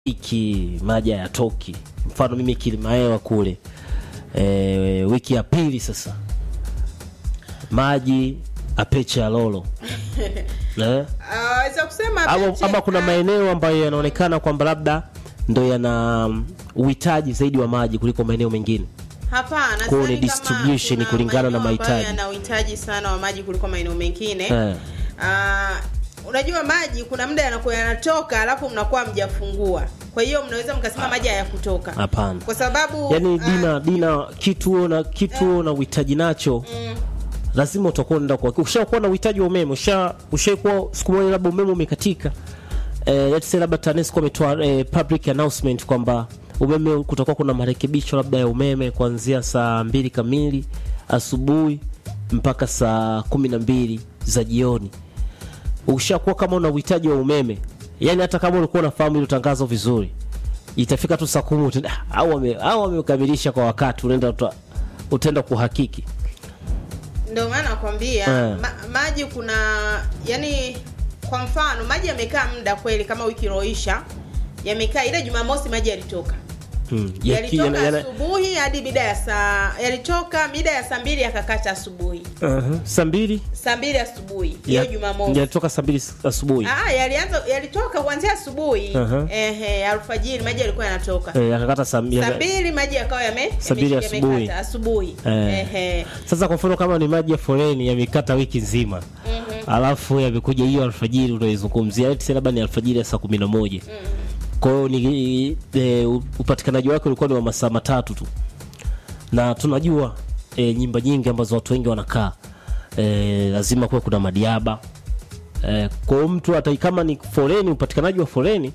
wiki maji hayatoki. Mfano mimi Kilimaewa kule e, wiki ya pili sasa maji apeche ya lolo eh? Ah, weza kusema ama, Beche- ama kuna maeneo ambayo yanaonekana kwamba labda ndo yana mm, uhitaji zaidi wa maji kuliko maeneo mengine. Hapana, Kwa hiyo ni sidhani kama distribution kuna kulingana na maeneo ambayo mahitaji. yana uhitaji sana wa maji kuliko maeneo mengine. Eh. Ah, unajua maji kuna muda yanakuwa yanatoka alafu mnakuwa mjafungua. Kwa hiyo mnaweza mkasema maji hayakutoka. Hapana. Kwa sababu Yaani ah, dina dina kitu na kitu na uhitaji nacho mm, lazima utakuwa unaenda kwa ushakuwa na uhitaji wa umeme usha ushakuwa siku moja labda umeme umekatika eh, let's say labda TANESCO ametoa eh, public announcement kwamba umeme kutakuwa kuna marekebisho labda ya umeme kuanzia saa mbili kamili asubuhi mpaka saa kumi na mbili za jioni ushakuwa kama una uhitaji wa umeme yani hata kama ulikuwa unafahamu hilo tangazo vizuri itafika tu saa kumi utaenda, "Ah, au wame- au wamekamilisha kwa wakati unaenda uta- utaenda kuhakiki ndio maana nakwambia Eh. ma, maji kuna yani kwa mfano maji yamekaa muda kweli kama wiki iloisha yamekaa ile Jumamosi maji yalitoka. Hmm. Yaki- yalitoka yana- yana- asubuhi hadi mida ya saa yalitoka mida ya saa mbili yakakata asubuhi Aha. saa mbili saa mbili asubuhi hiyo Ya- Jumamosi. yalitoka saa mbili asubuhi Ah, yalianza yalitoka kuanzia asubuhi Aha. ehe, alfajiri maji yalikuwa yanatoka Eh, yakakata saa saa yaka- mbili maji yakawa yame Saa mbili yame- asubuhi. yamekata asubuhi Eh. ehe. sasa kwa mfano kama ni maji ya foleni yamekata wiki nzima alafu yamekuja hiyo alfajiri unaizungumzia let's say labda ni alfajiri ya saa kumi na moja kwa hiyo ni e, upatikanaji wake ulikuwa ni wa masaa matatu tu na tunajua e, nyumba nyingi ambazo watu wengi wanakaa e, lazima kuwe kuna madiaba e, kwa hiyo mtu hata kama ni foleni upatikanaji wa foleni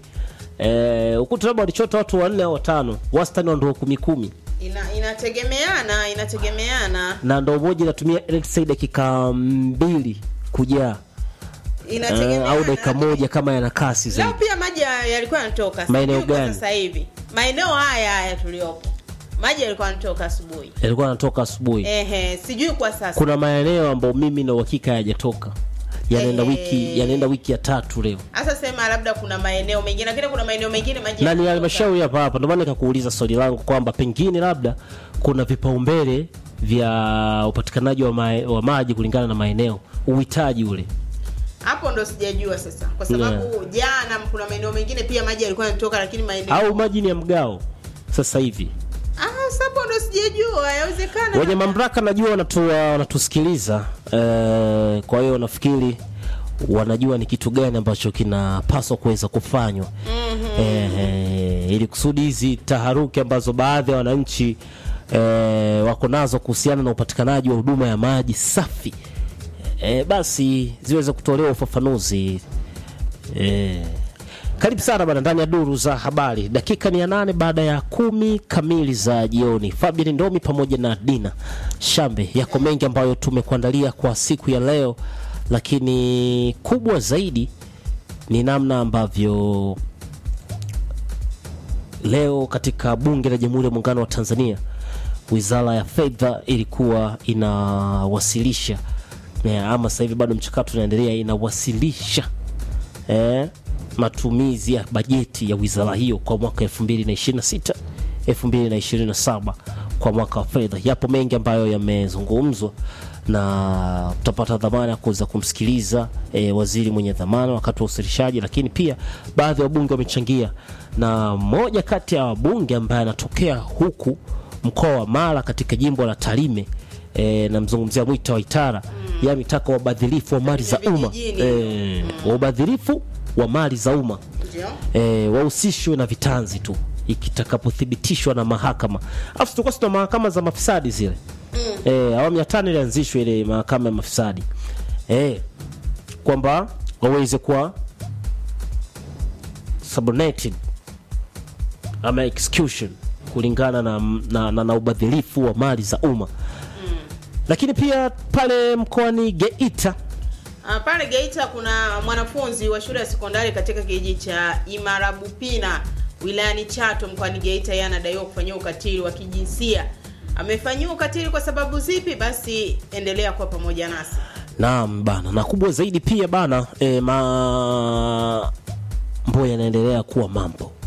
e, ukuta labda walichota watu wanne au watano wastani wa ndoo kumi kumi Ina, inategemeana inategemeana na ndoo moja inatumia let's say dakika mbili kujaa eh, inategemeana au dakika moja kama yana kasi Leo zaidi pia maji ya- yalikuwa yanatoka Maeneo Sijui kwa gani? sasa hivi maeneo haya haya tuliopo maji yalikuwa yanatoka asubuhi yalikuwa yanatoka asubuhi ehe sijui kwa sasa kuna maeneo ambayo mimi na uhakika hayajatoka yanaenda Eh. wiki yanaenda wiki ya tatu leo hasa sema labda kuna maeneo mengine lakini kuna maeneo mengine maji na ni yanatoka. halmashauri hapa hapa ndio maana nikakuuliza swali langu kwamba pengine labda kuna vipaumbele vya upatikanaji wa, ma wa maji kulingana na maeneo uhitaji ule hapo ndo sijajua sasa kwa sababu jana kuna maeneo mengine pia maji yalikuwa yanatoka lakini maeneo au maji ni ya mgao sasa hivi ah sasa hapo ndo sijajua yawezekana wenye mamlaka najua wanatu, wanatusikiliza eh, kwa hiyo nafikiri wanajua ni kitu gani ambacho kinapaswa kuweza kufanywa mm-hmm. eh, ili kusudi hizi taharuki ambazo baadhi ya wananchi eh, wako nazo kuhusiana na upatikanaji wa huduma ya maji safi eh, basi ziweze kutolewa ufafanuzi eh, karibu sana bana ndani ya duru za habari dakika ni ya nane baada ya kumi kamili za jioni fabian ndomi pamoja na dina shambe yako mengi ambayo tumekuandalia kwa siku ya leo lakini kubwa zaidi ni namna ambavyo leo katika bunge la jamhuri ya muungano wa tanzania wizara ya fedha ilikuwa inawasilisha eh, ama sasa hivi bado mchakato unaendelea inawasilisha eh, matumizi ya bajeti ya wizara hiyo kwa mwaka 2026 2027 kwa mwaka wa fedha. Yapo mengi ambayo yamezungumzwa na tutapata dhamana ya kuweza kumsikiliza e, waziri mwenye dhamana wakati wa uwasilishaji, lakini pia baadhi ya wabunge wamechangia, na mmoja kati ya wabunge ambaye anatokea huku mkoa wa Mara katika jimbo la Tarime e, namzungumzia Mwita Waitara mm. yeye ametaka wabadhirifu wa mali za umma vijijini. e, ubadhirifu wa mali za umma ndio e, wahusishwe na vitanzi tu ikitakapothibitishwa na mahakama. Alafu tulikuwa tuna mahakama za mafisadi zile mm. e, awamu ya tano ilianzishwa ile mahakama ya mafisadi e, kwamba waweze kuwa subordinated ama execution kulingana na, na, na, na ubadhirifu wa mali za umma mm. lakini pia pale mkoani Geita Ah, pale Geita kuna mwanafunzi wa shule ya sekondari katika kijiji cha Imarabupina wilayani Chato mkoani Geita, yeye anadaiwa kufanyiwa ukatili wa kijinsia. Amefanyiwa ukatili kwa sababu zipi? Basi endelea kuwa pamoja nasi. Naam bana, na kubwa zaidi pia bana e, mambo yanaendelea kuwa mambo